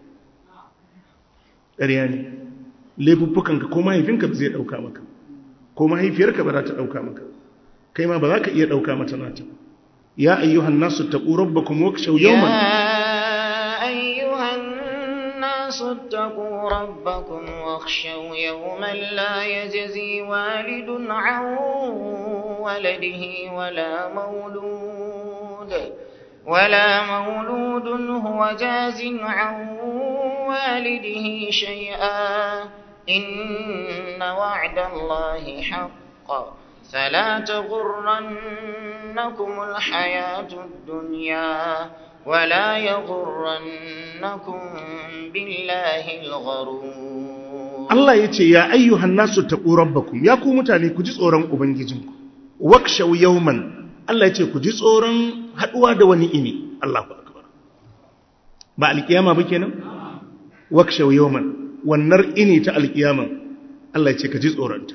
ƙarya ne laifuffukanka ko mahaifinka ba zai ɗauka maka ko mahaifiyarka ba za ta ɗauka maka kai ma ba za ka iya ɗauka mata nata ya ayyuhan nasu taqu rabbakum wakhshaw yawman يا أيها الناس اتقوا ربكم واخشوا يوما لا يجزي والد عن ولده ولا مولود ولا مولود هو جاز عن والده شيئا إن وعد الله حق فلا تغرنكم الحياة الدنيا ولا يغرنكم بالله الغرور Allah ya ce ya ayyuhan nasu taqu rabbakum ya ku mutane ku ji tsoron ubangijinku wakshaw yawman Allah ya ce ku ji tsoron haduwa da wani ini Allahu akbar ba alkiyama ba kenan wakshaw yawman wannan ini ta alkiyama Allah ya ce ka ji tsoronta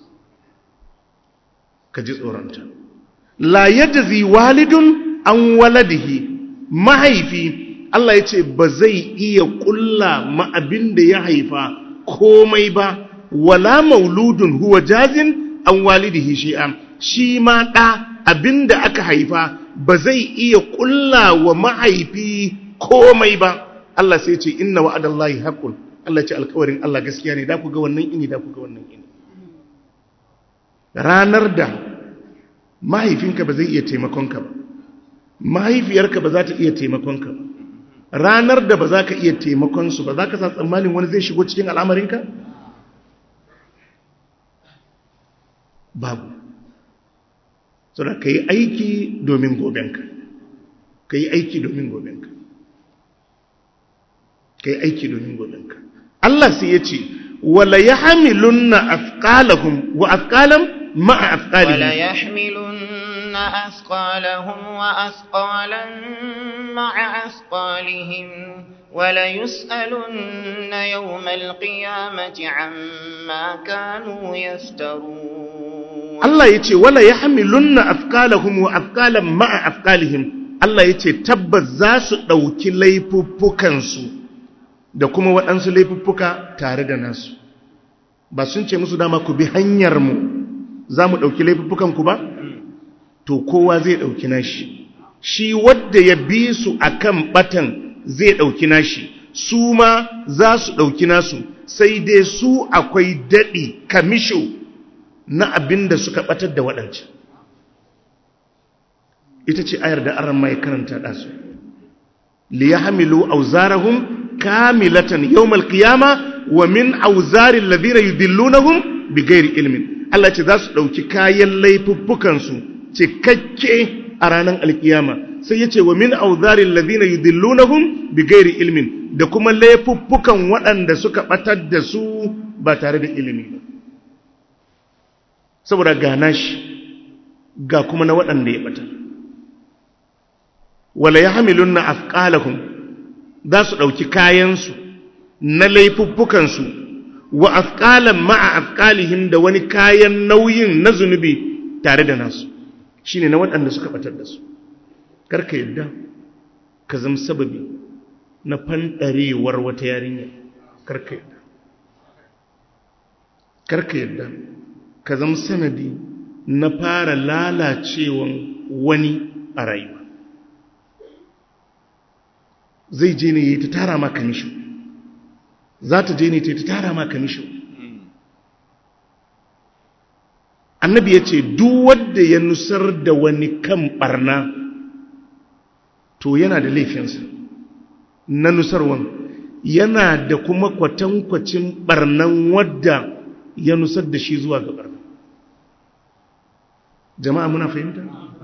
ka ji tsoronta la yajzi walidun an waladihi mahaifi Allah ya ce ba zai iya kulla ma abin da ya haifa komai ba wala mauludun huwa jazin an walidihi shi'a shi ma ɗa abin da aka haifa ba zai iya kulla wa mahaifi komai ba Allah sai ce inna wa'adallahi haqqun Allah ce alkawarin Allah gaskiya ne da ku ga wannan ini da ku ga wannan ini ranar da mahaifinka ba zai iya taimakonka ba mahaifiyarka ba za ta iya taimakonka ba ranar da ba za ka iya taimakonsu ba za ka sa tsammanin wani zai shigo cikin al'amarinka? babu saboda ka yi aiki domin gobenka ka yi aiki domin gobenka ka yi aiki domin gobenka Allah sai ya ce wala ya hamilun na afkalahun wa afkalan ma'a afkalihim ولا يحملن أثقالهم وأثقالا مع أثقالهم وليسألن يوم القيامة عما كانوا يفترون Allah ya ce wala ya hamilun na afkalahun wa afkalan ma'a afkalihim Allah ya ce tabbas za su ɗauki laifuffukansu da kuma waɗansu laifuffuka tare da nasu ba sun ce musu dama ku bi hanyarmu za mu ɗauki laifuffukanku ba? to kowa zai ɗauki nashi shi wadda ya bi su a kan ɓatan zai ɗauki nashi su ma za su ɗauki nasu sai dai su akwai daɗi kamisho na abin da suka ɓatar da waɗancan ita ce ayar da aran mai karanta ɗasu liya hamilu auzarahum kamilatan yawmal qiyama wa min auzarin ladina yudillunahum bighairi ilmin Allah ce za su ɗauki kayan laifuffukansu cikakke a ranar alkiyama sai ya ce wa min auzarin ladina yudillunahum bighairi ilmin da kuma laifuffukan waɗanda suka ɓatar da su ba tare da ilimi ba saboda ga nashi ga kuma na waɗanda ya ɓatar wala ya hamilun na afƙalahun za su ɗauki kayansu na laifuffukansu wa afƙalan ma'a afƙalihim da wani kayan nauyin na zunubi tare da nasu shi ne na waɗanda suka ɓatar da su karka yadda ka zama sababi na fanɗarewar wata yarinya karka yadda karka yadda ka zama sanadi na fara lalacewan wani a rayuwa zai je ne ya ta tara maka nisho za ta je ne ta ta tara maka nisho annabi ya ce duk wadda ya nusar da wani kan barna to yana da laifinsa na nusarwan yana da kuma kwatankwacin barnan wadda ya nusar da shi zuwa ga barna jama'a muna fahimta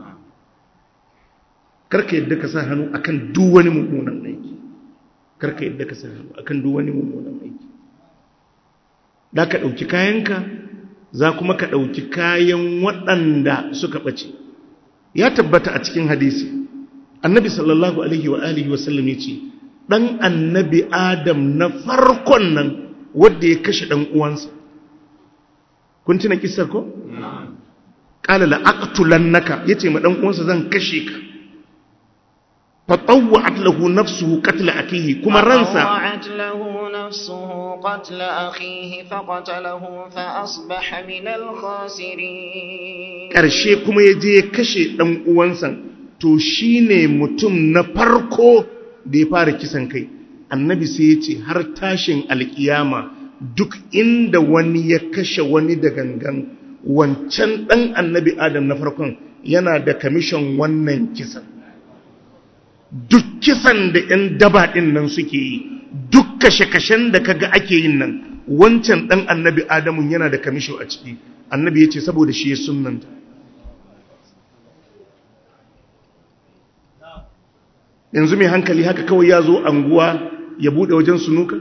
karka yadda ka sa hannu akan duk wani mummunan aiki karka yadda ka sa hannu akan duk wani mummunan aiki da ka ɗauki kayanka za kuma ka ɗauki kayan waɗanda suka ɓace ya tabbata a cikin hadisi annabi sallallahu alaihi wa alihi wasallam ya ce ɗan annabi adam na farkon nan wadda ya kashe ɗan uwansa kun tuna kisar ko? ƙala la'aƙtulan naka ya ce ma ɗan uwansa zan kashe ka فطوعت له نفسه قتل أخيه كما رنسا فطوعت له نفسه قتل أخيه فقتله فأصبح من الخاسرين ƙarshe kuma ya je ya kashe ɗan uwansa to shi ne mutum na farko da ya fara kisan kai annabi sai ya ce har tashin alkiyama duk inda wani ya kashe wani da gangan wancan ɗan annabi adam na farkon yana da kamishin wannan kisan duk kisan da 'yan daba ɗin nan suke yi duk kashe-kashen da kaga ake yin nan wancan ɗan annabi adamun yana da kamisho a ciki annabi ya ce saboda shi ya sunanta yanzu mai hankali haka kawai ya zo anguwa ya buɗe wajen sunuka?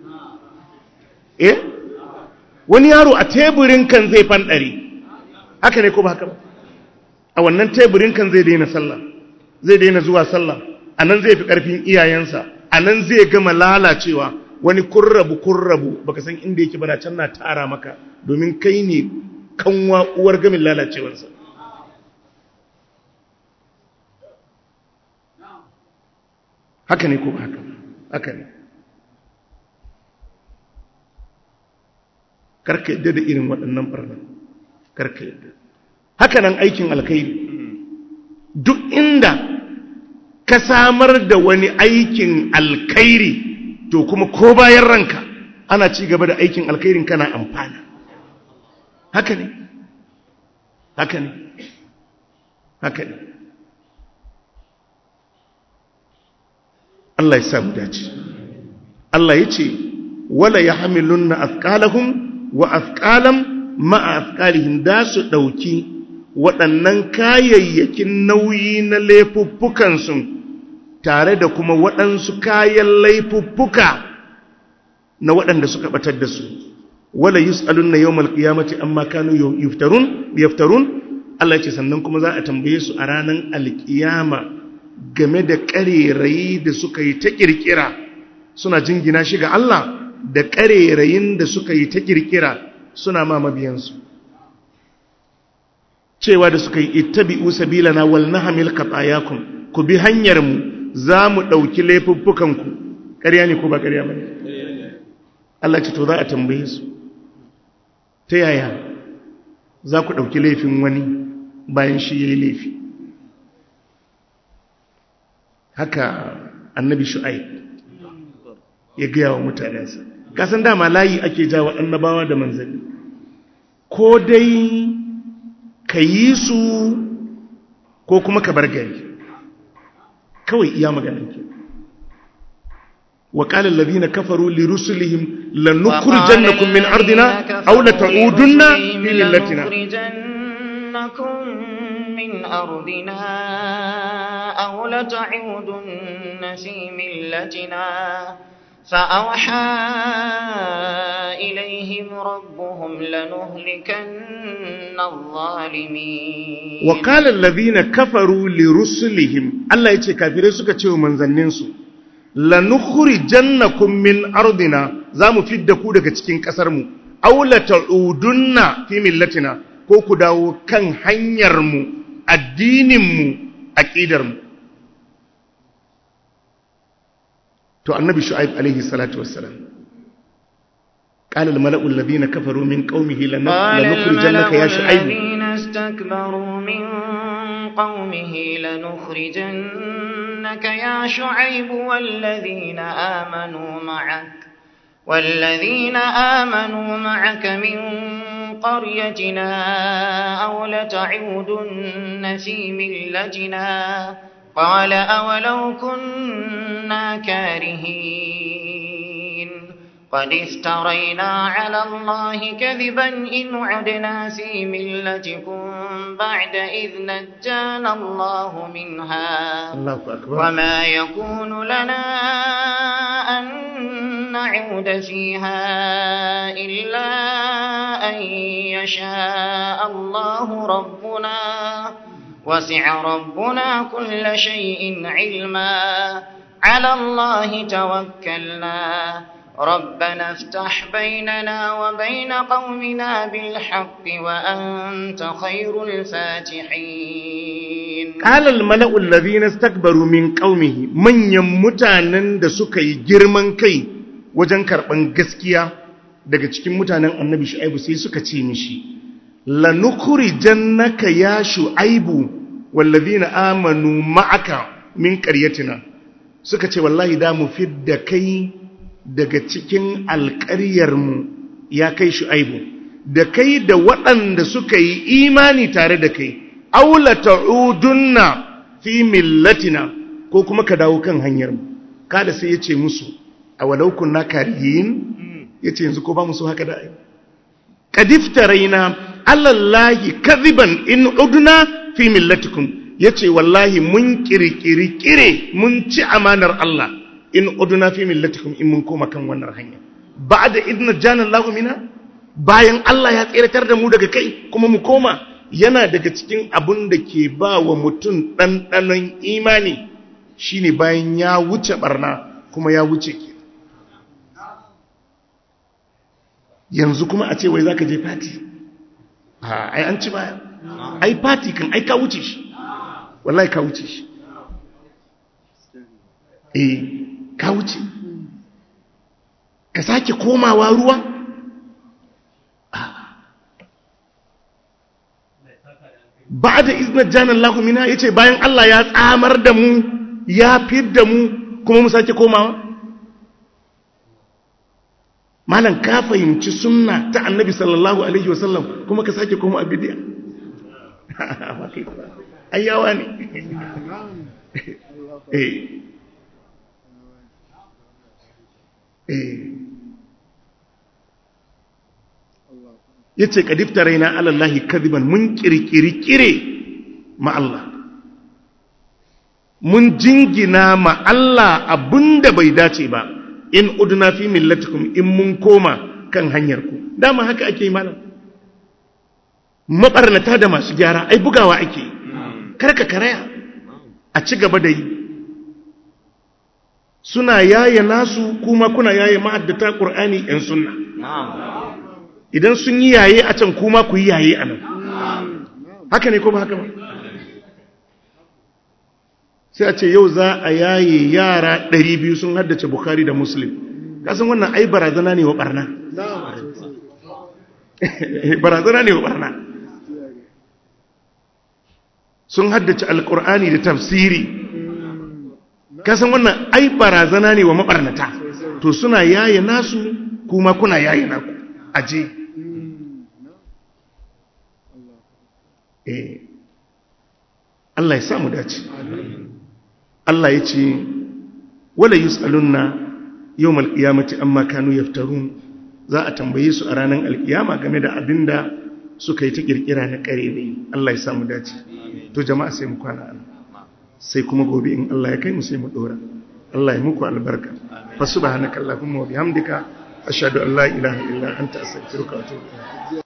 eh wani yaro a teburin kan zai fanɗari haka ne ko ba haka ba a wannan teburin kan zai daina sallah zai daina zuwa sallah a nan zai fi ƙarfin iyayensa a nan zai gama lalacewa wani kurrabu kurrabu baka san inda yake bana can na tara maka domin kai ne kanwa uwar gamin lalacewarsa haka ne ko haka haka ne karka yadda da irin waɗannan ɓarnar karka yadda haka nan aikin alkhairi duk inda ka samar da wani aikin alkhairi to kuma ko bayan ranka ana ci gaba da aikin alkhairin kana amfana haka ne haka ne haka ne Allah ya samu dace Allah ya ce wala ya hamilun na afkalahun wa afkalam ma'a afkalihim da su ɗauki waɗannan kayayyakin nauyi na laifuffukansu tare da kuma waɗansu kayan laifuffuka na waɗanda suka ɓatar da su wala yus'alun na yawmal qiyamati amma kanu yuftarun yaftarun Allah ce sannan kuma za a tambaye su a ranar alkiyama game da ƙarerayi da suka yi ta ƙirƙira suna jingina shi ga Allah da ƙarerayin da suka yi ta ƙirƙira suna ma mabiyansu cewa da suka yi ittabi'u sabilana wal nahmil qatayakum ku bi hanyar mu za mu ɗauki laifuffukan ku ƙarya ne ko ba ƙarya ba ne Allah ce to za a tambaye su ta yaya za ku ɗauki laifin wani bayan shi ya yi laifi haka annabi shu'aib ya gaya wa mutanensa kasan dama layi ake jawa annabawa da manzanni ko dai ka yi su ko kuma ka bar gari kawai iya maganin ke وقال الذين كفروا لرسلهم لنخرجنكم من أرضنا أو لتعودن في ملتنا لنخرجنكم من أرضنا أو لتعودن في ملتنا فأوحى إليهم ربهم لنهلكن الظالمين وقال الذين كفروا لرسلهم الله يتي كافرين suka ce manzannin su lanukhrijannakum min ardina zamu fidda ku daga cikin kasar mu aw la ta'udunna fi millatina ko ku dawo kan hanyar mu addinin mu aqidar mu to annabi shu'aib alaihi salatu wassalam قال الملأ الذين كفروا من قومه لنخرجنك يا شعيب الذين استكبروا من قومه لنخرجنك يا شعيب والذين آمنوا معك والذين آمنوا معك من قريتنا أو لتعودن في ملتنا قال أولو كنا كارهين قد افترينا على الله كذبا إن عدنا في ملتكم بعد إذ نجانا الله منها الله أكبر وما يكون لنا أن نعود فيها إلا أن يشاء الله ربنا وسع ربنا كل شيء علما على الله توكلنا ربنا افتح بيننا وبين قومنا بالحق وأنت خير الفاتحين قال الملأ الذين استكبروا من قومه من يمتانن da suka yi girman kai wajen karban gaskiya daga cikin mutanen annabi shu'aibu sai suka ce mishi lanukhrijannaka ya shu'aibu wallazina amanu ma'aka min qaryatina suka ce wallahi da mu fidda kai daga cikin alƙaryarmu ya kai shu'aibu da kai da waɗanda suka yi imani tare da kai aula ta'udunna fi millatina ko kuma ka dawo kan hanyarmu kada sai ya ce musu a walau kunna kariyin ya ce yanzu ko ba musu haka da ai kadiftaraina alallahi kadhiban in udna fi millatikum yace wallahi mun kirkiri kire mun ci amanar Allah in uduna fi millatikum in mun koma kan wannan hanya ba'da idna jana Allahu mina bayan Allah ya tsiratar da mu daga kai kuma mu koma yana daga cikin abun da ke ba wa mutum ɗanɗanon imani shine bayan ya wuce barna kuma ya wuce ke yanzu kuma a ce wai zaka je fati ai an ci baya ai fati kan ai ka wuce shi wallahi ka wuce shi eh ka wuce ka sake komawa ruwa ba da iznar janar lahumina ya ce bayan Allah ya tsamar da mu ya fi da mu kuma mu sake komawa malam ka fahimci sunna ta annabi sallallahu alaihi wasallam kuma ka sake koma a bidiya ayyawa ne ya ce ƙadifta raina alallahi kadiban mun ƙirƙiri ma Allah mun jingina ma Allah abinda bai dace ba in uduna fi millatikum in mun koma kan hanyarku dama haka ake yi malam mabarnata da masu gyara ai bugawa ake karka karaya a ci gaba da yi suna yaye nasu kuma kuna yaye ma'addata ƙur'ani 'yan sunna idan sun yi yaye a can kuma ku yi yaye a nan haka ne ko ba haka ba sai a ce yau za a yaye yara 200 sun haddace bukari da muslim kasan wannan ai barazana ne wa barna barazana ne wa barna sun haddace alkur'ani da tafsiri kasan wannan ai barazana ne wa mabarnata to suna yaye nasu kuma kuna yaye naku aje eh Allah ya samu dace Allah ya ce wala yus'alunna yawmal qiyamati amma kanu yaftarun za a tambaye su a ranar alkiyama game da abinda suka yi ta kirkira na kare ne Allah ya samu dace to jama'a sai mu kwana ana sai kuma gobe in Allah ya kai mu sai mu dora Allah ya muku albarka fa subhanaka allahumma wa bihamdika ashhadu an la ilaha illa anta astaghfiruka wa atubu